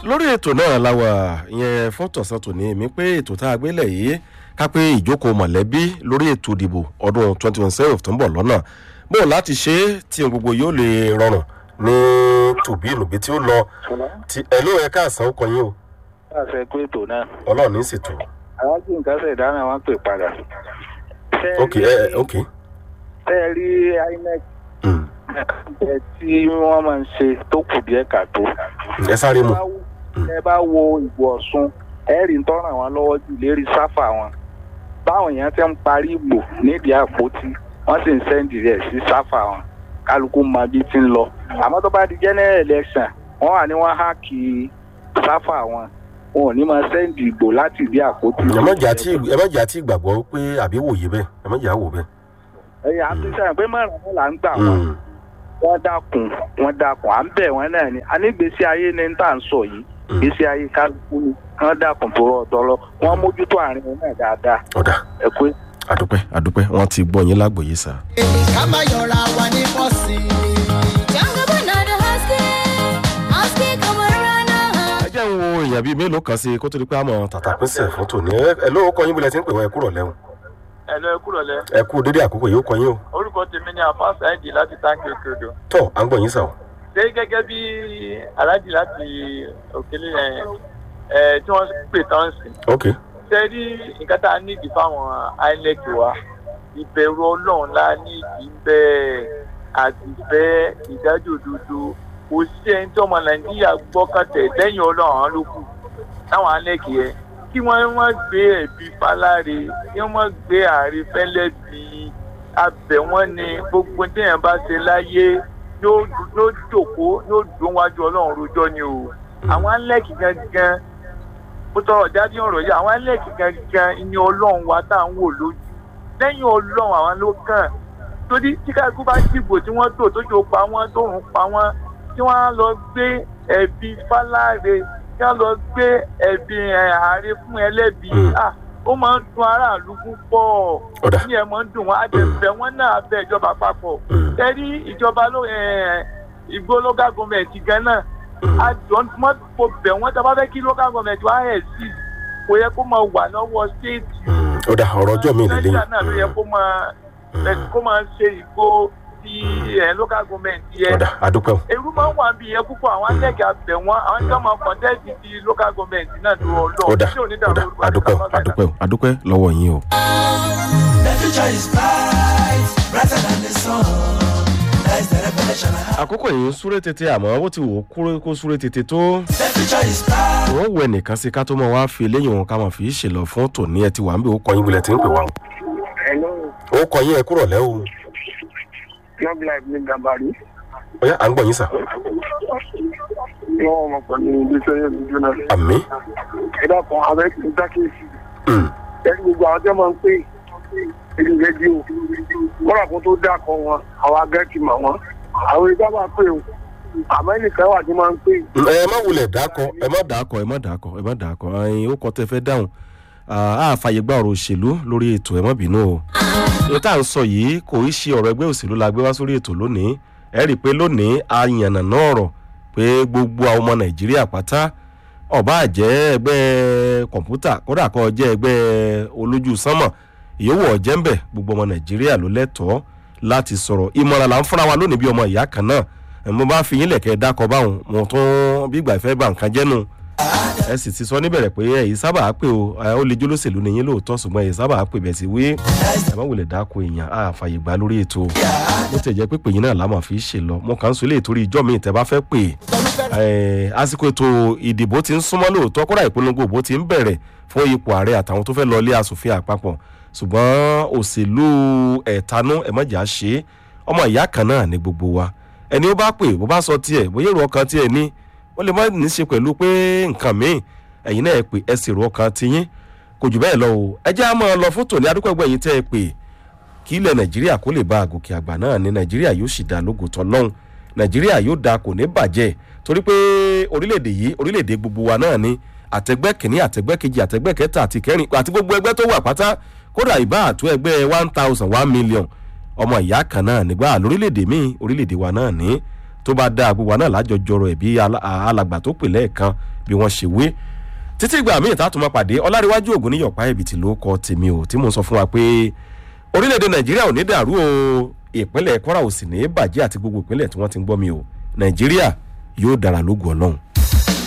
lórí ètò náà la wà ìyẹn fọ́tọ̀sán tòní èmi pé ètò tá a gbélé yìí ká pé ìjókòó mọ̀lẹ́bí lórí ètò ìdìbò ọdún twenty twenty seven tó ń bọ̀ lọ́nà bó láti ṣe é tí ohun gbogbo yóò lè rọrùn ní tòbí ìnùbí tí ó lọ ti ẹ̀ ló ẹ káàsán ó kọ yín o láṣẹ pé ètò náà ọlọ́run ní ìsètò àwọn tí nǹkan ṣe ìdáná wọn pè padà. Ṣé ẹ ok ẹ ẹ ok ṣé ẹ rí inec Mm. ẹ tí wọ́n máa ń ṣe tó kù díẹ̀ kàtó. ẹ sáré mu ẹ bá wo ìbò ọ̀sùn ẹ rí ń tọ́ràn wọn lọ́wọ́ jù lérí sáfà wọn. báwọn èèyàn ti ń parí ìbò nídìí àpótí wọ́n sì ń sẹ́ǹdì rẹ̀ sí sáfà wọn kálukú mọ bí ti ń lọ. àmọ́ tó bá di general election wọ́n wà ní wọ́n háàkì sáfà wọn wọn ò ní máa sẹ́ǹdì ìbò láti ìdí àpótí. ẹ má jà tí ẹ má jà tí ìgbàgbọ́ pé àbí wòye bẹ́ẹ̀ ẹ má jà wò bẹ́ẹ̀. ẹ̀yà àti sẹ́yìn pé márùn-ún là ń gbà wọ́n. Mm. wọ́n dákun wọ́n dákun à ń bẹ̀ wọ́n náà ni anígbèsí ayé ni tá à ń sọ yìí Mm. gbèsè ayé kálukú ni wọ́n dákun tó rọ̀ ọ̀dọ́ lọ wọ́n mójútó àárín wọn náà dáadáa ọ̀dà ẹ pé. àdúpẹ́ àdúpẹ́ wọ́n ti gbọ́ yín lágbòye sá. ká má yọra wa ní bọ́ọ̀sì. ẹ jẹ́ ń wo èèyàn bíi mélòó kan sí i kó tó di pé àmọ́ tàtà pínṣẹ̀ fún tòní ẹ ẹ ló kọ yín bílẹ̀ tí ń pè wọ́n ẹ kúrọ̀ lẹ́hùn ẹ lọ ẹ kúrò lẹ ẹ kú dédé àkókò yìí ó kọ yín o orúkọ tèmi ni àfa sáyẹdì láti táǹkì òkè odò tọ́ à ń gbọ́ yín sà o. ṣé gẹ́gẹ́ bí aláàjì láti òkèlè ẹ ẹ tí wọ́n pè tán sí ok ṣe rí nǹkan tá a nídìí fáwọn inec wa ìbẹ̀rù ọlọ́run la nídìí bẹ́ẹ̀ àtìfẹ́ ìdájọ́ òdodo kò sí ẹni tí ọmọ nàìjíríà gbọ́kàtẹ̀ lẹ́yìn ọlọ́run àwọn ló kù táwọn inec yẹn kí wọ́n má gbé ẹ̀bí faláre kí wọ́n má gbé ààrẹ fẹ́lẹ́ bí abẹ̀ wọ́n ni gbogbo téèyàn bá ṣe láyé yóò yóò jòkó yóò dún wájú ọlọ́run rojọ́ ni o àwọn inec gangan mo tọrọ jáde ọ̀rọ̀ yìí àwọn ẹlẹ́ẹ̀kì gangan ni ọlọ́run wa tá à ń wò lójú lẹ́yìn ọlọ́run àwọn ló kàn torí tí káàkiri bá dìbò tí wọ́n tò tójú pa wọ́n tóun pa wọ́n tí wọ́n á lọ gbé ẹ̀bí fáláre tí wọ́n lọ gbé ẹ̀bí ẹ̀, ààrẹ fún ẹlẹ́bí Mm. ah ó máa ń dun aráàlú púpọ̀ Ọ̀dà. ní ẹ̀ máa ń dùn wọ́n àjẹbẹ̀ wọ́n náà bẹ ìjọba àpapọ̀ Mm. tẹ́rí ìjọba ló ẹ̀, ìgbó local government gan náà àjọ wọn kò bẹ̀ wọ́n tí a bá fẹ́ kí local government wá ẹ̀ sí kò yẹ kó máa wà lọ́wọ́ state Mm. ọ̀dà ọ̀rọ̀ ọjọ́ mi lè nàìjíríà náà ló yẹ kó máa kó máa ṣe ìgbó ti ẹ̀ local government yẹ ọ̀dà àdúpẹ́ o. èrú máa ń wà bí yẹn púpọ̀ àwọn akẹ́kẹ́ abẹ̀ wọn àwọn tí wọ́n máa kọ́ńtẹ́ẹ̀tì ti local government náà ló ọlọ́ọ̀ ọ̀dà tí ò ní dàrú ọ̀dà orúkọ àdúpẹ́ o àti àdúpẹ́ o àdúpẹ́ lọ́wọ́ yín o. The future is bright, brighter than the sun. That is the revelation I have. àkókò yìí ń súré tètè àmọ́ ó ti wò ó kúrò kó súré tètè tó. The future is bright. wọ́n wọ ẹnìkan sí ká tó mọ̀ wá fi eléyìí wọn ká mọ̀ fi í ṣèlọ fún tòní ẹ ti wà ń bẹ̀ ó kọ yín bílẹ̀ tí ń pè wá o. ó kọ yín ẹ kúrọ̀ lẹ́ o. long life ní gàbàrí ọ̀yá à ń gbọ́ yín sà. wọn mọ pẹ̀lú iléeṣẹ́ yẹn ní jóná. àmì. ẹ dákun àwọn ẹ̀kí ń dákèsì Mm. ẹni gbogbo àwọn tí wọ́n máa ń pè èdè rédíò kọ́ra kó tó dákọ̀ wọn àwọn agẹ́tì mọ̀ wọn àwọn ìgbà máa pè o àmọ́ ẹnìkan wà tí máa ń pè ẹ má wulẹ̀ dákọ ẹ má dákọ ẹ má dákọ ẹ má dákọ ẹyin ó kọ tẹ fẹ́ dáhùn a fàyè gba ọ̀rọ̀ òṣèlú lórí ètò ẹ má bínú o èyí tá à ń sọ yìí kò í ṣe ọ̀rọ̀ ẹgbẹ́ òṣèlú la gbé wá sórí ètò lónìí ẹ rí i pé lónìí a yànnà náà ọ̀rọ̀ pé gbogbo àwọn ọmọ nàìjíríà pátá ọba àjẹ́ ẹgbẹ́ kọ̀ǹpútà kódà kọ́ jẹ́ ẹgbẹ́ olójú sánmọ̀ ìyówó ọ̀jẹ́ ń bẹ̀ gbogbo ọmọ nàìjíríà ló lẹ́tọ̀ọ́ láti sọ̀rọ̀ ìmọ̀ràn là ń fúnra wa lónìí bí ọmọ ìyá kan náà ẹ̀ mo bá fi yín lẹ̀kẹ́ dákọ̀ báwọn mo tún bí ìgbà ìfẹ́ bá nǹkan jẹ́nu ẹ sì ti sọ níbẹ̀rẹ̀ pé ẹ̀yìn sábà á pè o ẹ, ó lè jólóṣèlú ni yín lóòótọ́ ṣùgbọ́n ẹ̀yìn sábà á pè bẹ̀ sí wí ẹ má wulẹ̀ dáko èèyàn á fàyè gbà lórí ètò bó ti jẹ́ pé pè yín náà lámà fi ṣe lọ mo kàn ń sọ ilé ìtorí ìjọ mi ìtẹ́ bá fẹ́ pè ẹ, àsìkò ètò ìdìbò ti ń súnmọ́ lóòótọ́ kódà ìpolongo òbó ti ń bẹ̀rẹ̀ fún ipò ààrẹ àtàwọn tó fẹ́ lọ ilé asòfin àpapọ̀ ṣùgbọ́n òṣèlú ẹ̀tanú ẹ̀mọ́jà ṣe é. ọmọ ìyá kan náà ní gbogbo wa ẹni ó bá pè bó bá sọ tiẹ̀ bóyá èrò ọkàn tiẹ̀ ní ó lè má ní í ṣe pẹ̀lú pé nǹkan míì ẹ̀yin náà ẹ pè ẹ sì èrò ọkàn tiyín kò jù bẹ́ẹ̀ lọ o ẹ jẹ́ àmọ́ lọ fótó ní adúpẹ́gbẹ́ yìí tẹ́ ẹ pè kí ilẹ̀ nàìjíríà kó lè bá àgòkè àgbà náà ní nàìjíríà yóò sì dá lógo tọ́lọ́hún nàìjíríà yóò da kò ní bàjẹ́ torí pé orílẹ̀-èdè yìí orílẹ̀-èdè gbogbo wa náà ni àtẹgbẹ́ kìíní àtẹgbẹ́ kejì àtẹgbẹ́ kẹta àti kẹrin àti gbogbo ẹgbẹ́ tó wà pátá kódà ìbá àtú ẹgbẹ́ one thousand one million ọmọ ìyá kan náà nígbà lórílẹ̀‐èdè míì orílẹ̀‐èdè wa náà ní tó bá dáa gbogbo àná lájọjọrọ ẹ̀ bí alá- alàgbà tó pè lẹ́ẹ̀kan bí wọ́n ṣe wé títí ìgbà míì tá a tún máa pàdé ọláríwájú ògùn níyọ̀pá ẹ̀bìtì ló kọ tèmi o tí mò ń sọ fún wa pé orílẹ̀-èdè nàìjíríà ò ní dàrú o ìpínlẹ̀ kwara ò sì ní bàjẹ́ àti gbogbo ìpínlẹ̀ tí wọ́n ti ń gbọ́ mi o nàìjíríà yóò dára lógun ọlọ́run.